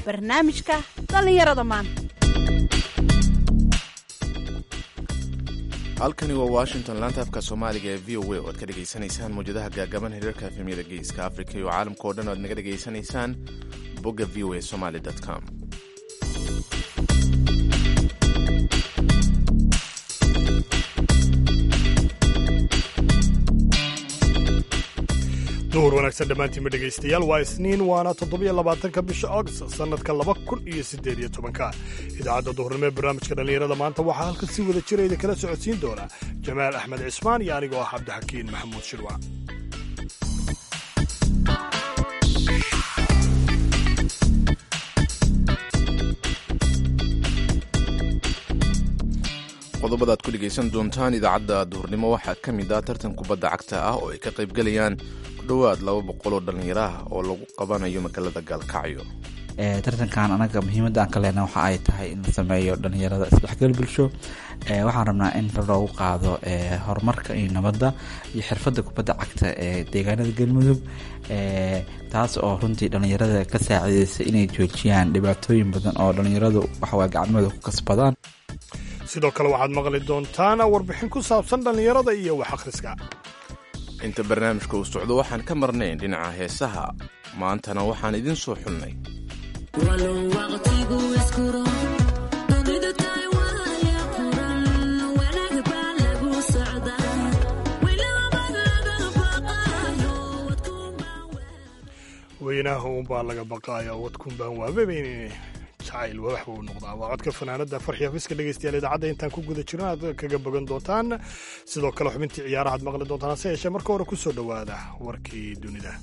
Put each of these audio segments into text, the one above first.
barnaamijka dhallinyarada maanta halkani waa washington laanta afka soomaaliga ee v o a oo aad ka dhegaysanaysaan mawjadaha gaagaban hiriirka efemyada geeska afrika iyo caalamka oo dhan o aad naga dhegaysanaysaan bogga v o a somaly com duhur wanaagsan dhammaantiinma dhegaystayaal waa isniin waana toddobiyo labaatanka bisha august sannadka laba kun iyo siddeed iyo tobanka idaacadda duhurnimo ee barnaamijka dhallinyarada maanta waxaa halkan si wada jira idinkala socodsiin doona jamaal axmed cismaan iyo anigoo ah cabdixakiin maxamuud shirwac qodobada aad ku dhegaysan doontaan idaacadda duhurnimo waxaa ka mid ah tartan kubadda cagta ah oo ay ka qaybgelayaan ku dhowaad laba boqol oo dhallinyaro ah oo lagu qabanayo magaalada gaalkacyo tartankan anaga muhiimadda aan ka lehna waxa ay tahay in la sameeyo dhallinyarada isdhexgal bulsho waxaan rabnaa in loogu qaado horumarka iyo nabadda iyo xirfadda kubadda cagta ee deegaanada galmudug taas oo runtii dhallinyarada ka saacideysa inay joojiyaan dhibaatooyin badan oo dhallinyaradu waxawaa gacmooda ku kasbadaan sidoo kale waxaad maqli doontaan warbixin ku saabsan dhallinyarada iyo wax akhriska inta barnaamijka uu socdo waxaan ka marnayn dhinaca heesaha maantana waxaan idiin soo xulnay weynaha uunbaa laga baqaaya wadkunbaan waababayn jacayl wax buu noqdaa waa codka fanaanada farxi hafiska dhegeystayaal idaacadda intaan ku guda jirno aad kaga bogan doontaan sidoo kale xubintii ciyaarahaad maqli doontaan hase yeeshee marka hore kusoo dhowaada warkii dunida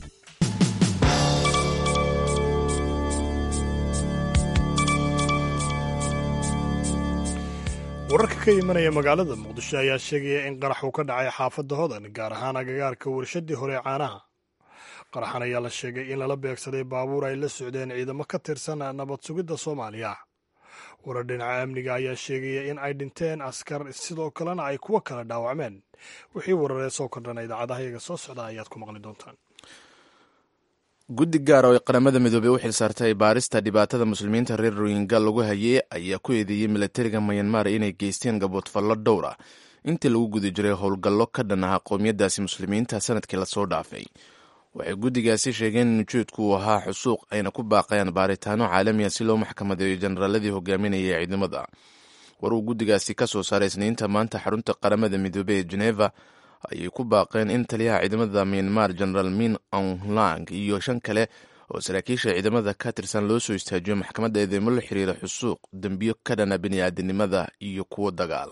wararka ka imanaya magaalada muqdisho ayaa sheegaya in qarax uu ka dhacay xaafadda hodan gaar ahaan agagaarka warshadii hore ee caanaha qaraxan ayaa la sheegay in lala beegsaday baabuur ay la socdeen ciidamo ka tirsan nabad sugidda soomaaliya warar dhinaca amniga ayaa sheegaya in ay dhinteen askar sidoo kalena ay kuwo kala dhaawacmeen wixii wararee soo kordhana idaacadaha iyaga soo socda ayaad ku maqli doontaan guddi gaar oo ay qaramada midoobey u xilsaartay baarista dhibaatada muslimiinta reer royinga lagu hayay ayaa ku eedeeyey milatariga mayanmar inay geysteen gaboodfallo dhowr ah intii lagu guda jiray howlgallo ka dhan ah qowmiyadaasi muslimiinta sanadkii lasoo dhaafay waxay guddigaasi sheegeen in ujeedku uu ahaa xusuuq ayna ku baaqayaan baaritaano caalamiya si loo maxkamadeeyo jenaraaladii hogaaminaya ee ciidamada war uu guddigaasi ka soo saaray isniinta maanta xarunta qaramada midoobey ee geneva ayay ku baaqeen in taliyaha ciidamada myanmar genaraal min aunglang iyo shan kale oo saraakiisha ciidamada ka tirsan loo soo istaajiyo maxkamadda eedeymo la xiriira xusuuq dembiyo ka dhana bini'aadanimada iyo kuwo dagaal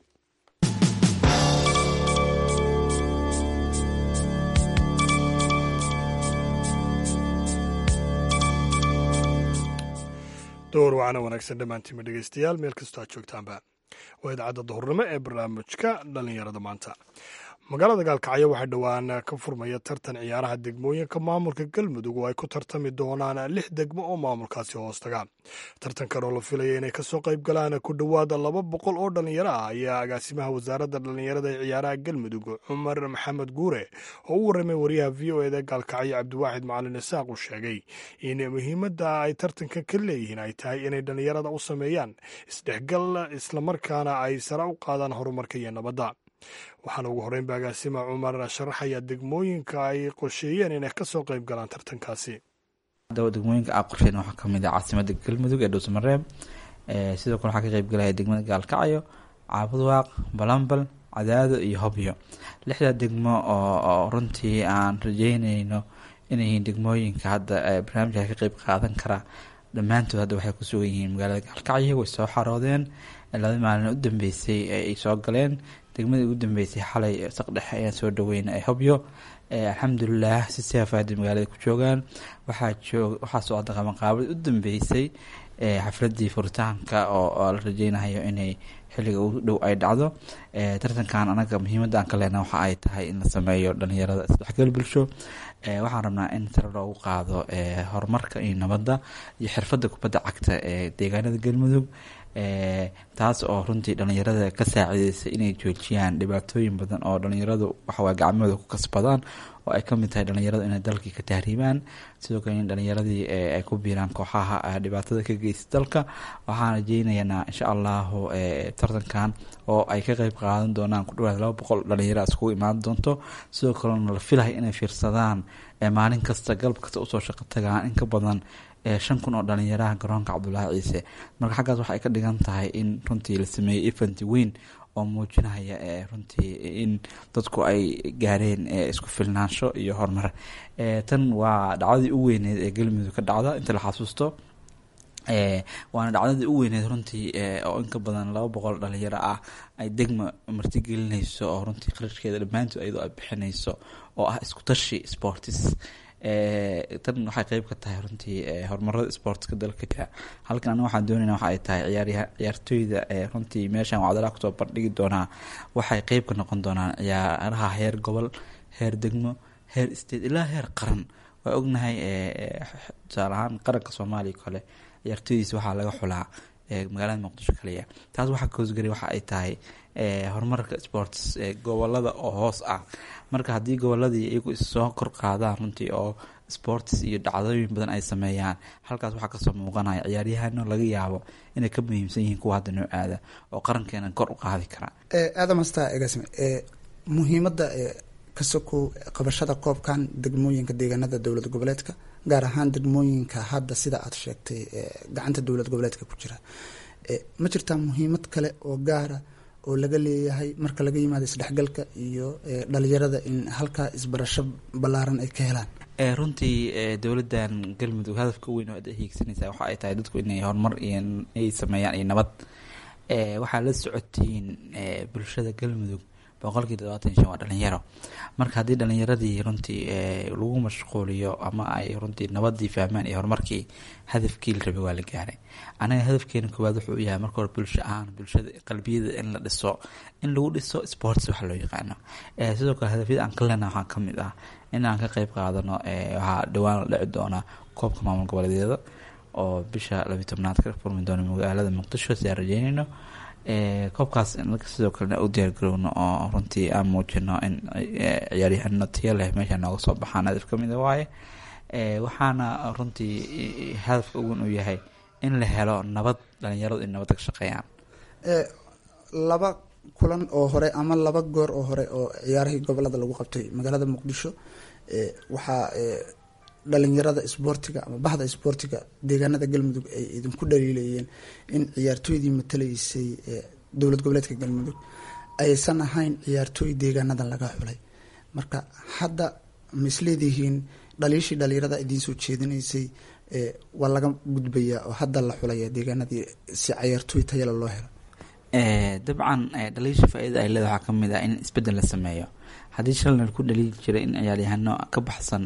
door wacana wanaagsan dhammaantiinma dhegaystayaal meel kastoo aad joogtaanba waa idaacadda duhurnimo ee barnaamijka dhallinyarada maanta magaalada gaalkacyo waxaa dhowaan ka furmaya tartan ciyaaraha degmooyinka maamulka galmudug oo ay ku tartami doonaan lix degmo oo maamulkaasi hoostaga tartankan oo la filaya inay kasoo qayb galaan ku dhowaada laba boqol oo dhallinyaro ah ayaa agaasimaha wasaaradda dhallinyarada ee ciyaaraha galmudug cumar maxamed guure oo u warramay wariyaha v o eda gaalkacyo cabdiwaaxid macalin isaaq uu sheegay in muhiimadda ay tartanka ka leeyihiin ay tahay inay dhallinyarada u sameeyaan isdhexgal islamarkaana ay sare u qaadaan horumarka iyo nabadda waxaana ugu horreynba agaasima cumar sharaxaya degmooyinka ay qorsheeyeen inay ka soo qayb galaan tartankaasi degmooyinka a qorsheen waxaa kamid ah caasimada galmudug ee dhuusamareeb sidoo kale waxaa ka qayb galaya degmada gaalkacyo caabudwaaq balambal cadaado iyo hobyo lixda degmo oo runtii aan rajeyneyno inay yihiin degmooyinka hadda barnaamijka ka qeyb qaadan karaa dhammaantood hadda waxay ku sugan yihiin magaalada gaalkacyo way soo xaroodeen laba maalin u dambeysay ay soo galeen degmadii ugu dambeysay xalay saqdhexe ayaan soo dhaweyna ee hobyo alxamdulilah si seefaada magaalada ku joogaan waxaa socda qabanqaabadii u dambeysay xafladii furitaanka oo la rajeynayo inay xilliga ugu dhow ay dhacdo tartankan anaga muhiimadda aan ka lehna waxa ay tahay in la sameeyo dhallinyarada isdhexgal bulsho waxaan rabnaa in sare loogu qaado horumarka iyo nabadda iyo xirfadda kubadda cagta ee deegaanada galmudug taas oo runtii dhalinyarada ka saacideysa inay joojiyaan dhibaatooyin badan oo dhalinyaradu waxawaa gacmahooda ku kasbadaan oo ay kamid tahay dhalinyaradu inay dalkii ka tahriibaan sidoo kale in dhalinyaradii ay ku biiraan kooxaha dhibaatada ka geysta dalka waxaan rajeynaynaa insha allahu tartankan oo ay ka qeyb qaadan doonaan ku dhawaad laba boqol dhalinyaro iskugu imaan doonto sidoo kalena la filahay inay fiirsadaan maalin kasta galab kasta usoo shaqo tagaan in ka badan shan kun oo dhalinyaraha garoonka cabdulaahi ciise marka xaggaas waxay ka dhigan tahay in runtii la sameeyey event weyn oo muujinaya runtii in dadku ay gaareen isku filnaansho iyo horumar tan waa dhacdadii u weyneed ee galmudug ka dhacda inta la xasuusto waana dhacdadii u weyneed runtii oo inka badan laba boqol dhalinyaro ah ay degma martigelinayso oo runtii qarashkeeda dhammaantood iyadoo ay bixinayso oo ah isku tashi sportis tan waxay qeyb ka tahay runtii horumarada sportska dalka jira halkan aniga waxaan doonayna waxa ay tahay ciyaarya ciyaartooyda runtii meeshan wacdalaha kusoo bandhigi doonaa waxay qeyb ka noqon doonaan ciyaaraha heer gobol heer degmo heer state ilaa heer qaran waa ognahay tusaale ahaan qaranka soomaaliya kale ciyaartooydiisa waxaa laga xulaa magaalada muqdisho kaliya taas waxaa koosgaray waxa ay tahay horumarka sports gobolada oo hoos ah marka haddii goboladii iyagu issoo kor qaadaan runtii oo sports iyo dhacdooyin badan ay sameeyaan halkaas waxaa kasoo muuqanaya ciyaaryahano laga yaabo inay ka muhiimsan yihiin kuwa hadda noo aada oo qarankeena kor u qaadi kara aadam hasta egasme muhiimadda kasokow qabashada koobkan degmooyinka deegaanada dowlad goboleedka gaar ahaan degmooyinka hadda sida aad sheegtay gacanta dowlad goboleedka ku jira ma jirtaa muhiimad kale oo gaara oo laga leeyahay marka laga yimaado isdhexgalka iyo dhalinyarada in halkaa isbarasho ballaaran ay ka helaan runtii dowladan galmudug hadafka weyn oo ada hiigsanaysa waxa ay tahay dadku inay horumar iyo ay sameeyaan iyo nabad waxaa la socotiin bulshada galmudug boqolkii todobaatan shan waa dhalinyaro marka haddii dhalinyaradii runtii lagu mashquuliyo ama ay runtii nabadii fahmaan iyo horumarkii hadafkii la rabay waa la gaaray anaga hadafkeena koowaad wuxuu u yahay marka hore bulsho ahaan bulshada qalbiyada in la dhiso in lagu dhiso sports waxa loo yaqaano sidoo kale hadafyada aan ka lena waxaa kamid ah in aan ka qeyb qaadano waxaa dhawaan la dhici doona koobka maamul goboleedyada oo bisha labiyi tobnaad ka furmi doona magaalada muqdisho si aan rajeynayno koobkaas sidoo kalena u diyaargarowno oo runtii aan muujino in ciyaaryahano tiyo leh meesha nooga soo baxaan hadaf kamida waaye waxaana runtii hadafka ugun uu yahay in la helo nabad dhalinyaradu in nabadda ka shaqeeyaan laba kulan oo hore ama laba goor oo hore oo ciyaarihii gobolada lagu qabtay magaalada muqdisho waxaa dhalinyarada isboortiga ama bahda isboortiga deegaanada galmudug ay idinku dhaliilayeen in ciyaartooydii matalaysay dowlad goboleedka galmudug aysan ahayn ciyaartooy deegaanadan laga xulay marka hadda ma isleedihiin dhaliishii dhalinyarada idiin soo jeedinaysay waa laga gudbayaa oo hadda la xulaya deegaanadii si ciyaartooy tayala loo helo dabcan dhaliisha faa-idada ay leeda waxaa kamid ah in isbedel la sameeyo haddii shalna ku dhaliili jiray in ciyaaryahano ka baxsan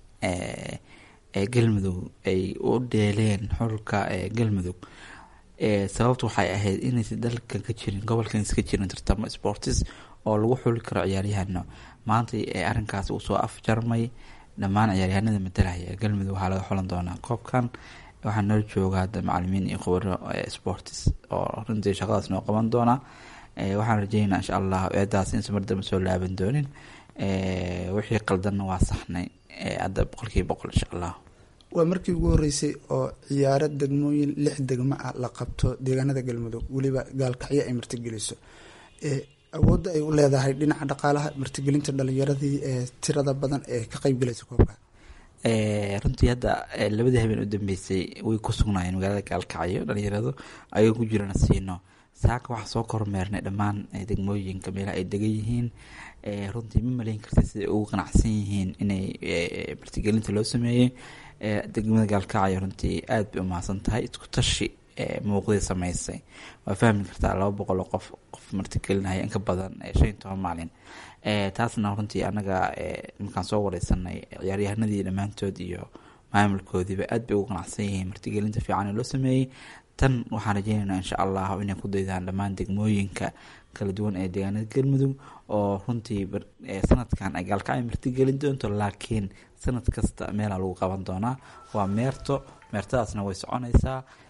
galmudug ay u dheeleen xulka galmudug sababtu waxay ahayd inaysa dalkan ka jirin gobolkan iska jirin tartamo sportis oo lagu xuli karo ciyaaryahano maanta arrinkaas uu soo afjarmay dhammaan ciyaaryahanada matalaya galmudug waxaa laga xulan doonaa koobkan waxaa noo jooga hadda macalimiin iyo khubaro sportis oo runtii shaqadaas noo qaban doona waxaan rajeynaa insha allah eedaas insa mardamba soo laaban doonin wixii qaldanna waa saxnay hadda boqolkiiba boqol insha allah waa markii ugu horeysay oo ciyaaro degmooyin lix degmo ah la qabto deegaanada galmudug weliba gaalkacyo ay martigeliso awoodda ay u leedahay dhinaca dhaqaalaha martigelinta dhalinyaradii ee tirada badan ee ka qeybgalaysa koobka runtii hadda labadii habeen u dambeysay way ku sugnaayeen magaalada gaalkacyo dhalinyaradu ayagoo ku jirana siino saaka waxaa soo kormeernay dhammaan degmooyinka meelaha ay degan yihiin runtii ma maleyn karta siday ugu qanacsan yihiin inay martigelinta loo sameeyey degmada gaalkacyo runtii aada bay umahadsan tahay isku tashi muuqdii sameysay waa fahmi kartaa laba boqol oo qof qof martigelinaya in ka badan shan iyo toban maalin taasna runtii anaga markaan soo wareysanay ciyaaryahanadii dhammaantood iyo maamulkoodiiba aad bay ugu qanacsan yihiin martigelinta fiican ee loo sameeyey tan waxaan rajeynaynaa insha allah inay ku daydaan dhammaan degmooyinka kala duwan ee deegaanada galmudug oo runtii sanadkan ay gaalkacyo martigelin doonto laakiin sanad kasta meelaa lagu qaban doonaa waa meerto meertadaasna way soconaysaa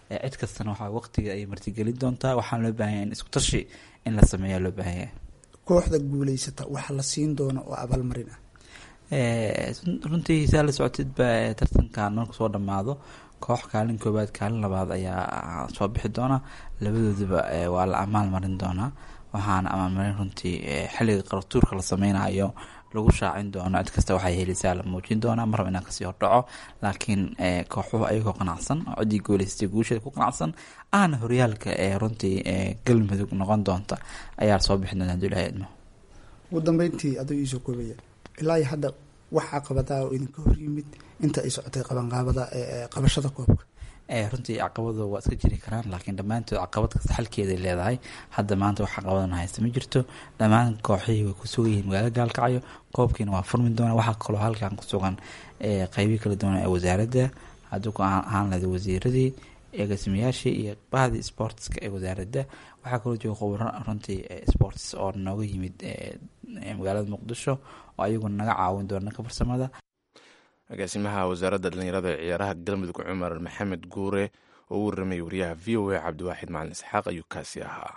cid kastana waxaa waqtiga ay martigelin doontaa waxaana loo baahanya in isku tashi in la sameeya loo baahanya kooxda guuleysata waxa la siin doono oo abaalmarin ah runtii saa la socotidba tartankan marku soo dhamaado koox kaalin koowaad kaalin labaad ayaa soo bixi doona labadoodaba waa la amaal marin doonaa waxaana amaalmarin runtii xilliga qaratuurka la sameynayo lagu shaacin doono cid kasta waxay helisaa la muujin doonaa marraba inaan kasii hordhaco laakiin kooxuhu ayagoo qanacsan ciddii gooleystay guusheeda ku qanacsan ahna horyaalka ee runtii galmudug noqon doonta ayaa soo bixi doona haduu ilahay idmo ugu dambeyntii aduu iisoo koobaya ilaa iyo hadda wax caqabadaa oo idinka hor yimid inta ay socotay qabanqaabada qabashada koobka runtii caqabado waa iska jiri karaan laakiin dhammaantood caqabad kasta xalkeeday leedahay hadda maanta wax caqabadana haysta ma jirto dhammaan kooxihii way ku sugan yihiin magaalo gaalkacyo qoobkiina waa furmi doona waxaa kaloo halkan ku sugan qeybii kala duwan ee wasaaradda hadduu ku ahaan lahda wasiiradii eegasmayaashii iyo bahdii sportska ee wasaaradda waxaa kaloo jooga khubaro runtii sports oo nooga yimid magaalada muqdisho oo ayaguna naga caawin doona dhanka farsamada agaasimaha wasaaradda dhallinyarada ee ciyaaraha galmudug cumar maxamed guure oo u warramay wariyaha v o a cabdiwaaxid macalin isxaaq ayuu kaasi ahaa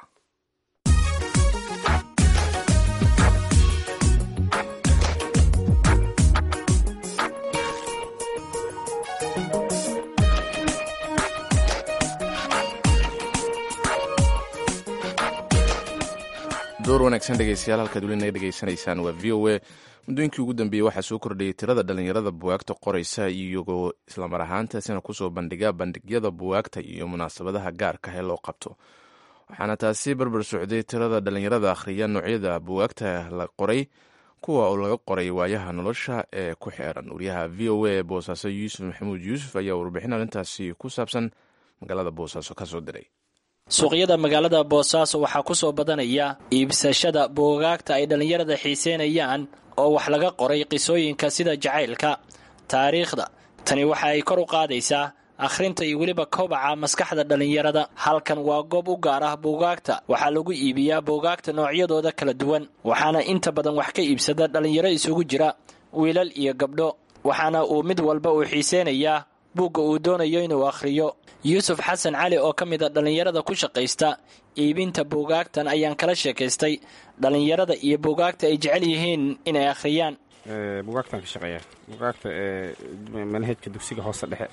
door wanaagsan dhegeystayaal halkaad weli naga dhegeysanaysaan waa v o a muddooyinkii ugu dambeeyey waxaa soo kordhayay tirada dhallinyarada buwaagta qoraysa iyagoo islamar ahaantaasina kusoo bandhiga bandhigyada buwaagta iyo munaasabadaha gaarka ee loo qabto waxaana taasi barbar socday tirada dhallinyarada akhriya noocyada buwaagta la qoray kuwa oo laga qoray waayaha nolosha ee ku xeeran wariyaha v o a ee boosaaso yuusuf maxamuud yuusuf ayaa warbixin arrintaasi ku saabsan magaalada boosaaso kasoo diray suuqyada magaalada boosaaso waxaa ku soo badanaya iibsashada buugaagta ay dhallinyarada xiiseynayaan oo wax laga qoray qisooyinka sida jacaylka taariikhda tani waxa ay kor u qaadaysaa akhrinta iyo weliba kobaca maskaxda dhallinyarada halkan waa goob u gaar ah buugaagta waxaa lagu iibiyaa buugaagta noocyadooda kala duwan waxaana inta badan wax ka iibsada dhallinyaro isugu jira wiilal iyo gabdho waxaana uu mid walba uu xiiseynayaa buugga uu doonayo inuu akhriyo yuusuf xasan cali oo ka mid a dhallinyarada ku shaqaysta iibinta buugaagtan ayaan kala sheekaystay dhallinyarada iyo buugaagta ay jecel yihiin inay akhriyaan buugaagtaan ka shaqeeya buugaagta manhajka dugsiga hoose dhexe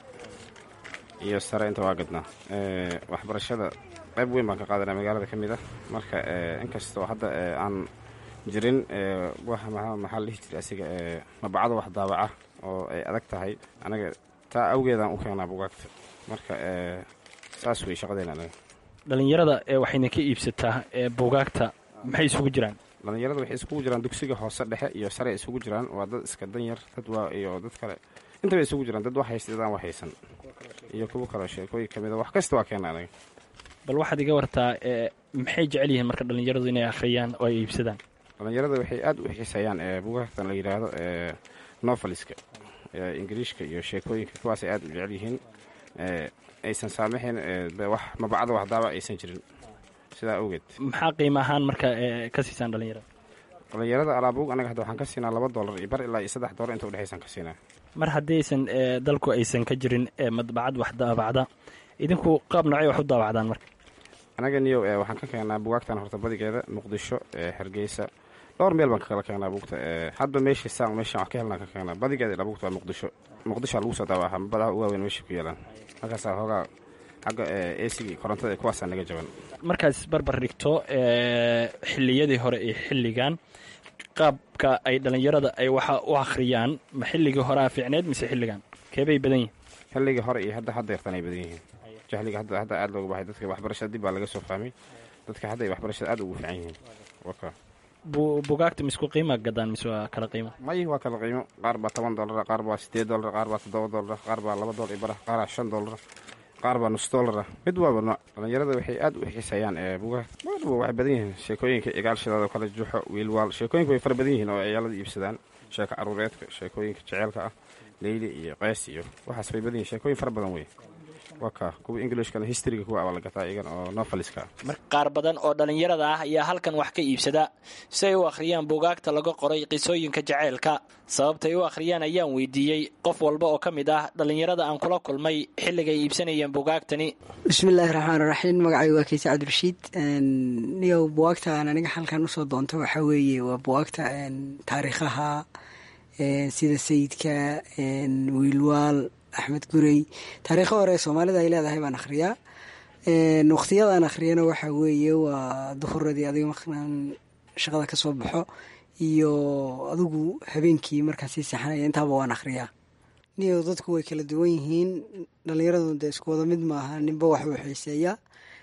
iyo sare inta waa gadnaa waxbarashada qayb weyn baan ka qaadanaa magaalada ka mid ah marka inkastoo hadda aan jirin maxaa la dhihi jira asiga mabacdo wax daabaca oo ay adag tahay anaga taa awgeedaan u keenaa buugaagta marka saas wey shaqadeena anaga dhallinyarada waxayna ka iibsataa buugaagta maxay isugu jiraan dhallinyarada waxay isugu jiraan dugsiga hoose dhexe iyo sare isugu jiraan waa dad iska danyar dad waa iyo dad kale intaba isugu jiraan dad wax haysta dadaan wax haysan iyo kuwo kaleo sheekooyin ka mida wax kasta waa keena anaga bal waxaad iga wartaa maxay jecel yihiin marka dhallinyaradu inay akhriyaan oo ay iibsadaan dhallinyarada waxay aad u xiiseeyaan buugaagtan la yidhaahdo noveliska ingiriishka iyo sheekooyinka kuwaasay aad u jecel yihiin aysan saamaxayn wax mabacda wax daaba aysan jirin sidaa awgeed maxaa qiimo ahaan marka ka siisaan dhallinyarada dhallinyarada alaabuug anaga hadda waxaan ka siinaa laba dollar iyo bar ilaa iyo saddex dollar inta udhexaysaan ka siinaa mar haddii aysan dalku aysan ka jirin madbacad wax daabacda idinku qaab noocay wax u daabacdaan marka anaga niyo waxaan ka keenaa bugaagtan horta badigeeda muqdisho hargeysa dhowr meel baan kakala keenaa buugta hadba meeshii saan meeshaan wax ka helnaan ka keenaa badigeeda ilaa buugta waa muqdisho muqdishoa lagu soo daawaca badaha u waaweyn meesha ku yeelaan halkaasaa hoogaa xagga eesigii korontada ee kuwaasaa naga jaban markaas barbar dhigto xilliyadii hore iyo xilligan qaabka ay dhallinyarada ay waxa u akhriyaan ma xilligii horea fiicneed mise xilligan keebay badan yihin xilligii hore iyo hadda hadda yartan ay badan yihiin jahliga hadda hadda aad looga bahay dadka waxbarashada dib baa laga soo fahmay dadka hadda ay waxbarashada aad ugu fiican yihiin waka bugaagta misku qiima gadaan mise waa kala qiimo may waa kala qiimo qaar baa toban dollara qaar baa sideed dollar qaar baa toddoba dollar qaar baa laba dollar ibara qaaraa shan dollar qaar baa nus dollara mid waaba nooc dhallinyarada waxay aad u xiiseeyaan bugaagta maadhaba waxay badan yihiin sheekooyinka igaalshidaada kala juxo wiilwaal sheekooyinka way fara badan yihiin oo ciyaalada iibsadaan sheeko caruureedka sheekooyinka jeceelka ah leyli iyo qays iyo waxaas bay badan yihin sheekooyin fara badan wey waa kaa kuwa englishkana historyga kuwa waa la gataa iyagan oo noveliska qaar badan oo dhallinyarada ah ayaa halkan wax ka iibsada si ay u akhriyaan buugaagta laga qoray qisooyinka jaceylka sababtay u akhriyaan ayaan weydiiyey qof walba oo ka mid ah dhallinyarada aan kula kulmay xilligay iibsanayeen buugaagtani bismillaahi raxmaan raxiim magacayga waa keyse cabdirashiid niyow buwaagtaan aniga halkan usoo doonta waxaa weeye waa buwaagta taariikhaha sida sayidka wiilwaal axmed gurey taariikho hore soomaalida ay leedahay baan akhriyaa waqtiyadaan akhriyana waxaa weeye waa duhuradii adiga markaan shaqada kasoo baxo iyo adigu habeenkii markaan sii seexanaya intaaba waan akhriyaa niyo dadku way kala duwan yihiin dhalinyaradu dee isku wada mid maaha ninba wax uu xiiseeyaa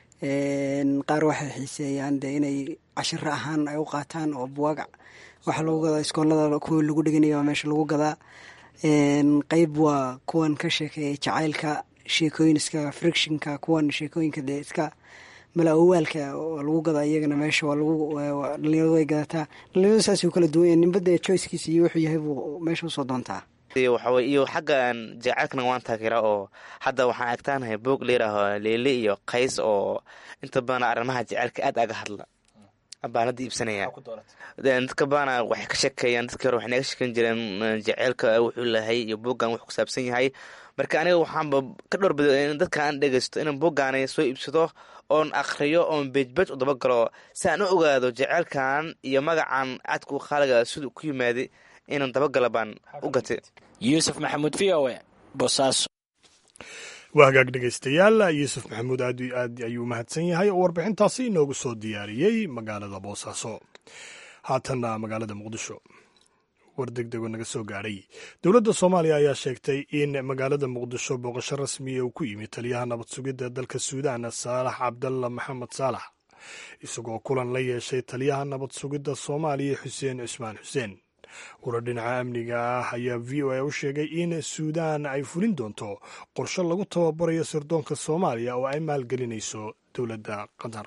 qaar waxay xiiseeyaan dee inay cashiro ahaan ay u qaataan oo buwaag waxaa lagu gadaa iskoolada kuwa lagu dhiganaya waa meesha lagu gadaa qeyb waa kuwan ka sheekeeya jacaylka sheekooyin iska frictionka kuwan sheekooyinka dee iska mala-awaalka waa lagu gadaa iyagana meesha waa lagu dhalinyaradu way gadataa dhalinyaradu saasay u kala duwan yahin ninba dee choicekiisa iyo wuxuu yahay buu meesha usoo doontaa waxawey iyo xagga jacaylkana waan taageera oo hadda waxaan agtaanahay boog layiraaho leele iyo qays oo inta badan arrimaha jacaylka aad aga hadla baan hadda iibsanaya dadka baana waxay ka sheekeeyaan dadkii hore waxay naga sheekeyn jireen jaceylka wuxuu lahay iyo booggan wuxuu ku saabsan yahay marka aniga waxaanba ka dhowrbada in dadka aan dhegeysto inaan booggaani soo iibsado oon akhriyo oon beejbeej u dabagalo si aan u ogaado jaceylkan iyo magacan aadku qaaliga siduu ku yimaaday inaan dabagala baan u gatay yuusuf maxamuud v o e boosaaso waa hagaag dhegaystayaal yuusuf maxamuud aad aad ayuu mahadsan yahay oo warbixintaasi inoogu soo diyaariyey magaalada boosaaso haatanna magaalada muqdisho war degdegoo naga soo gaadhay dowladda soomaaliya ayaa sheegtay in magaalada muqdisho booqasho rasmiya uu ku yimid taliyaha nabad sugidda dalka suudaan saalax cabdalla maxamed saalax isagoo kulan la yeeshay taliyaha nabad sugidda soomaaliya xuseen cusmaan xuseen warar dhinaca amniga ah ayaa v o a u sheegay in suudaan ay fulin doonto qorshe lagu tababarayo sirdoonka soomaaliya oo ay maalgelinayso dowladda qatar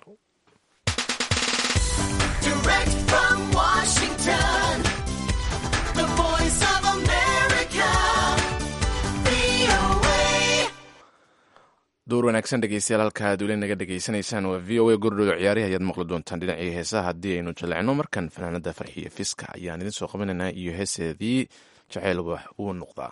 door wanaagsan dhegeystayaal halka aad weli naga dhegeysanaysaan waa v o a gordhow ciyaarihi ayaad maqli doontaan dhinacii heesaha haddii aynu jallecno markan fanaanada farxiyo fiska ayaan idin soo qabanaynaa iyo heeseedii jacayl wax uu noqdaa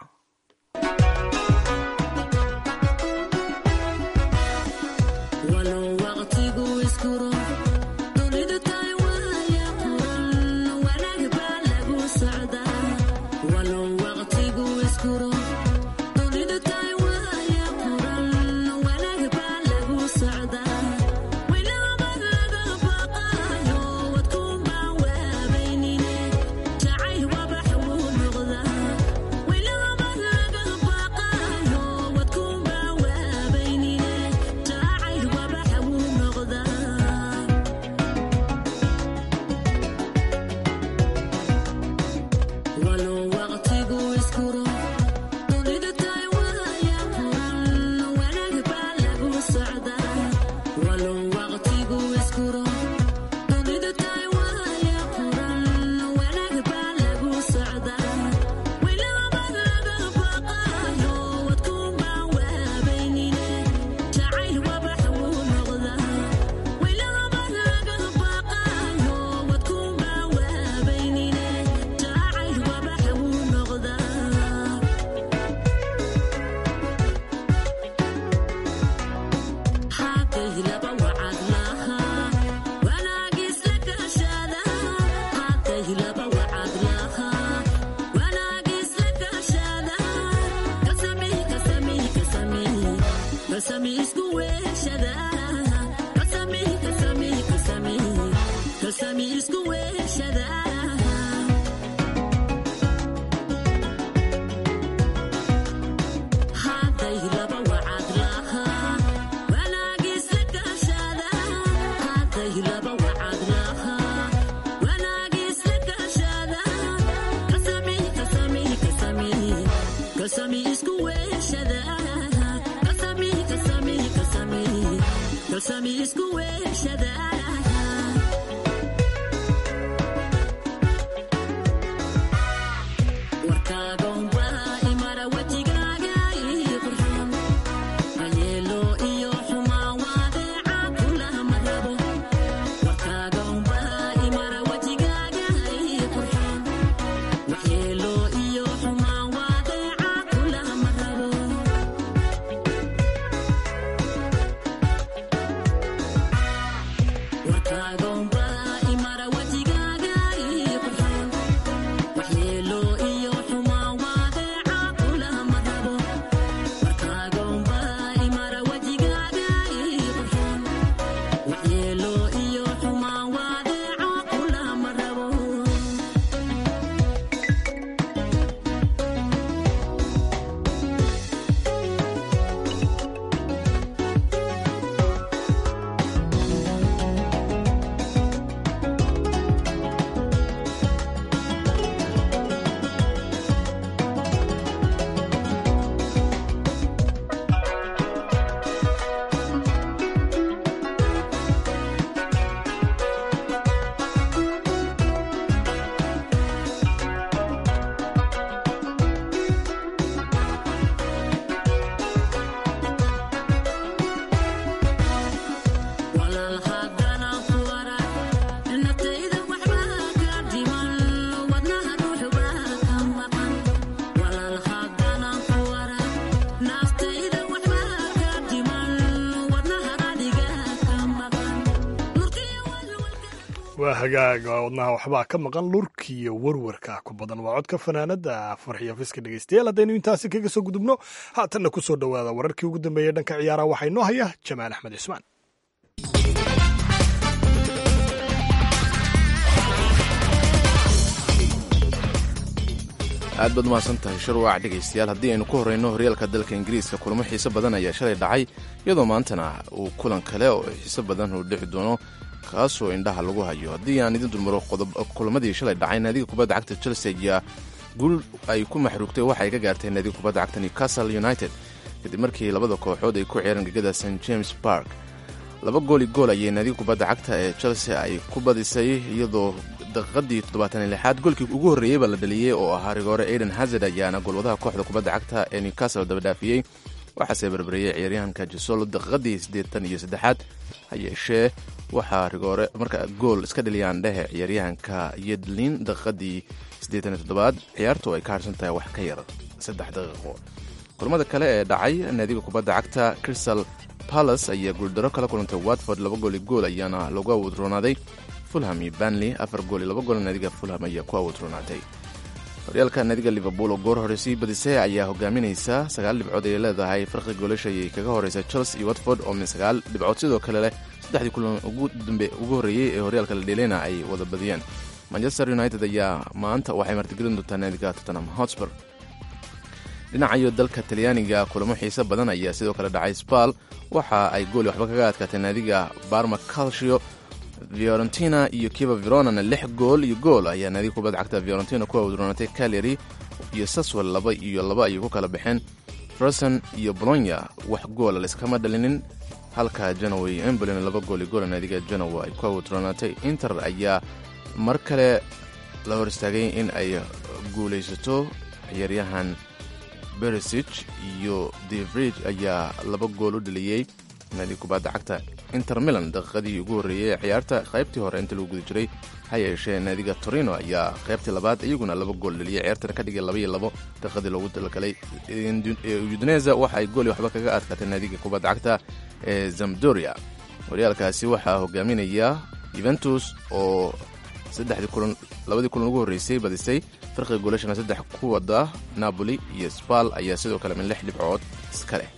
waa hagaaga wadnaha waxbaa ka maqan lurkiiyo warwarka ku badan waa codka fanaanada farxiyo fiska dhegeystayaal haddaynu intaasi kaga soo gudubno haatanna ku soo dhowaada wararkii ugu dambeeyey dhanka ciyaaraha waxaa inoo haya jamaal axmed cismaan aad baad umahadsan tahay sharwaac dhegaystayaal haddii aynu ku horreyno horyaalka dalka ingiriiska kulamo xiise badan ayaa shalay dhacay iyadoo maantana uu kulan kale oo xiise badan uu dhici doono kaasoo indhaha lagu hayo haddii aan idin dulmaro kulamadii shalay dhacay naadiga kubadda cagta chelsea ayaa guul ay ku maxruugtay waxay ka gaartay naadiga kubadda cagta newcastle united kadib markii labada kooxood ay ku ciyaareen gegada st james park laba gooli gool ayay naadiga kubadda cagta ee chelsea ay ku badisay iyadoo daqiiqadii toddobaatan lixaad goolkii ugu horreeyey baa la dhaliyey oo ahaa rigoore aiden hazard ayaana goolwadaha kooxda kubadda cagta ee newcastle dabadhaafiyey waxaase barbareeyey ciyaaryahanka jesolo daqiiqadii siddeetan iyo saddexaad ha yeeshee waxaa rigoore marka gool iska dhaliyaan dhehe ciyaaryahanka yedlin daqiiqadii siddeetan iyo toddobaad ciyaartu ay ka harsan tahay wax ka yar saddex daqiiqo kulamada kale ee dhacay naadiga kubadda cagta crystal palace ayaa guuldaro kala kulantay watford laba gooli gool ayaana lagu awudroonaaday fulham iyo banley afar gool iyo laba gool naadiga fulham ayaa ku awudroonaatay horyaalka naadiga liverpool oo goor hore sii badisay ayaa hogaaminaysa sagaal dhibcood ayay leedahay farqi goolasha ayay kaga horeysa chelsea iyo watford oo min sagaal dhibcood sidoo kale leh saddexdii kulan ugu horreeyey ee horyaalka la dheeleyna ay wada badiyeen manchester united ayaa maanta waxay martigelin doontaa naadiga tottenham hotspur dhinacayo dalka talyaaniga kulamo xiise badan ayaa sidoo kale dhacay spal waxa ay gooli waxba kaga adkaatay naadiga barma calcio fiorentina iyo kiva veronana lix gool iyo gool ayaa naadiga kubadda cagta fiorentina ku awdroonatay caleri iyo saswell laba iyo laba ayay ku kala baxeen ferson iyo bolonya wax goola layskama dhalinin halka janaway embolina laba gool iyo goola naadiga janowa ay ku awdroonatay inter ayaa mar kale la hor istaagay in ay guulaysato ciyaaryahan beresich iyo devridge ayaa laba gool u dhaliyey naadiga kubadda cagta inter milan daqiiqadii ugu horreeyey ee ciyaarta qaybtii hore inta lagu guda jiray ha yeeshee naadiga torino ayaa qaybtii labaad iyaguna laba gool dhaliyay ciyaartana ka dhigay laba iyo labo daqiiqadii loogu talagalay udineza waxa ay gooli waxba kaga adkaatay naadiga kubadda cagta ee zamdoria horyaalkaasi waxaa hogaaminaya yuventus oo saddexdii kulan labadii kulan ugu horreysay badisay farqiga goolashana saddex ku wada napoli iyo spal ayaa sidoo kale min lix dhibcood iska leh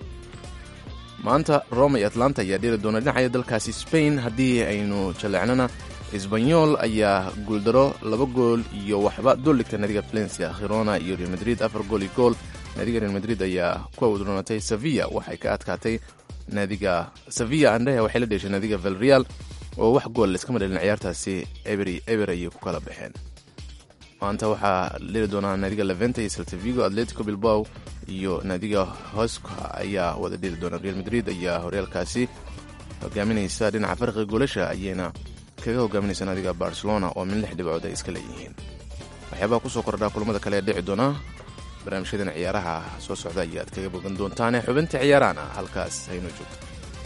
maanta roma iyo atlanta ayaa dhiri doona dhinacaya dalkaasi spain haddii aynu jaleecnona esbanyol ayaa guuldaro laba gool iyo waxba dul dhigtay naadiga valencia khirona iyo real madrid afar gool iyo gool naadiga real madrid ayaa ku awdroonatay sevilla waxay ka adkaatay naadiga sevilla andhehe waxay la dheeshay naadiga valreal oo wax gool layskama dhalin ciyaartaasi ebery eber ayay ku kala baxeen maanta waxaa dhiri doonaa naadiga levente iyo saltavigo atletico bilbao iyo naadiga hoska ayaa wada dhiri doona real madrid ayaa horyaalkaasi hogaaminaysa dhinaca farqiga goolasha ayayna kaga hogaaminaysa naadiga barcelona oo min lix dhibcood ay iska leeyihiin waxyaabaha kusoo kordhaa kulamada kale ee dhici doona barnaamijyadan ciyaaraha soo socda ayaad kaga bogan doontaane xubinta ciyaarahana halkaas hayno joogto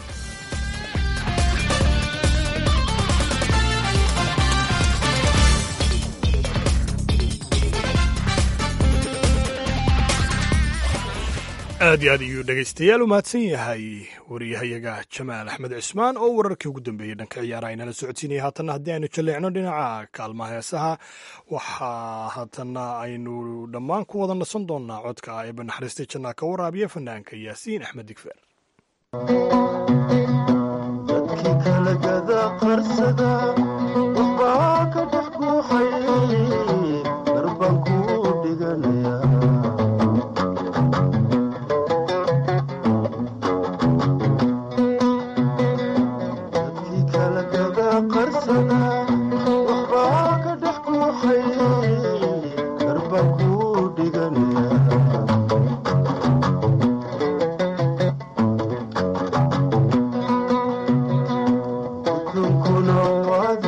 aad iyo aad ayuu dhegaystayaal u mahadsan yahay wariyahayaga jamaal axmed cismaan oo wararkii ugu dambeeyey dhanka ciyaaraha inala socodsiinaya haatanna haddii aynu jaleecno dhinaca kaalmaha heesaha waxaa haatanna aynu dhammaan ku wada nasan doonaa codka eeba naxariistay jannaa ka waraabiya fanaanka yaasiin axmed digfeer Kuna wadi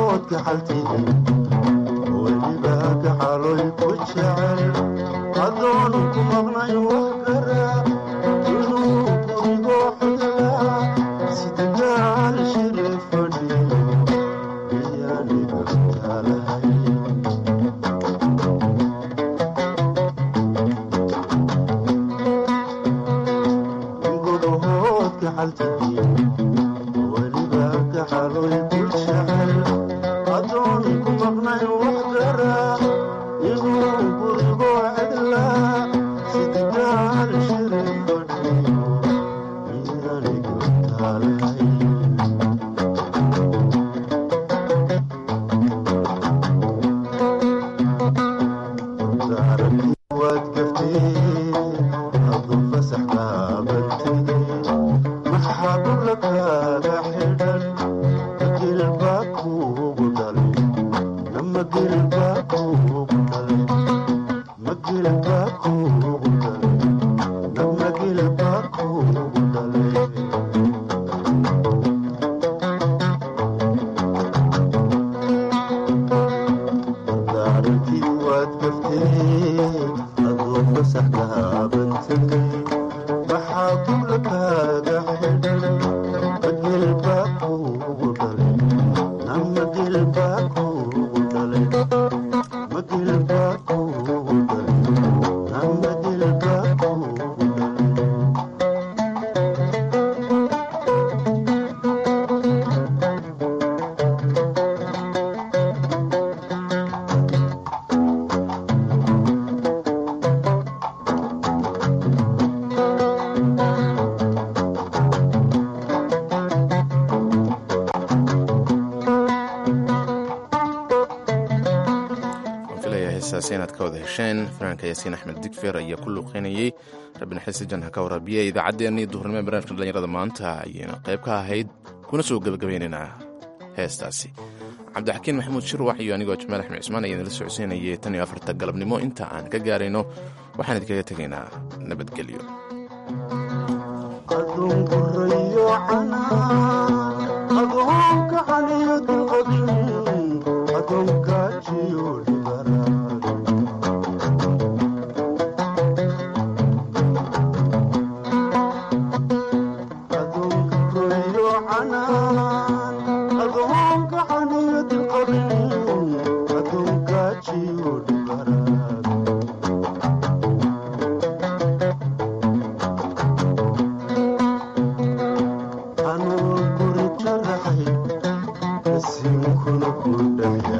inaad ka wada hesheen fanaanka yaasiin axmed digfer ayaa ku luuqeynayey rabinaxisi janha ka waraabiyey idaacaddeenii duhurnimo barnaamijka dhallinyarada maanta ayayna qayb ka ahayd kuna soo gebagabaynaynaa heestaasi cabdixakiin maxamuud shirwax iyo anigoo jamaal axmed cismaan ayaan la socodsiinayay tan iyo afarta galabnimo inta aan ka gaarayno waxaan idinkaga tegaynaa nabadgelyo Thank you.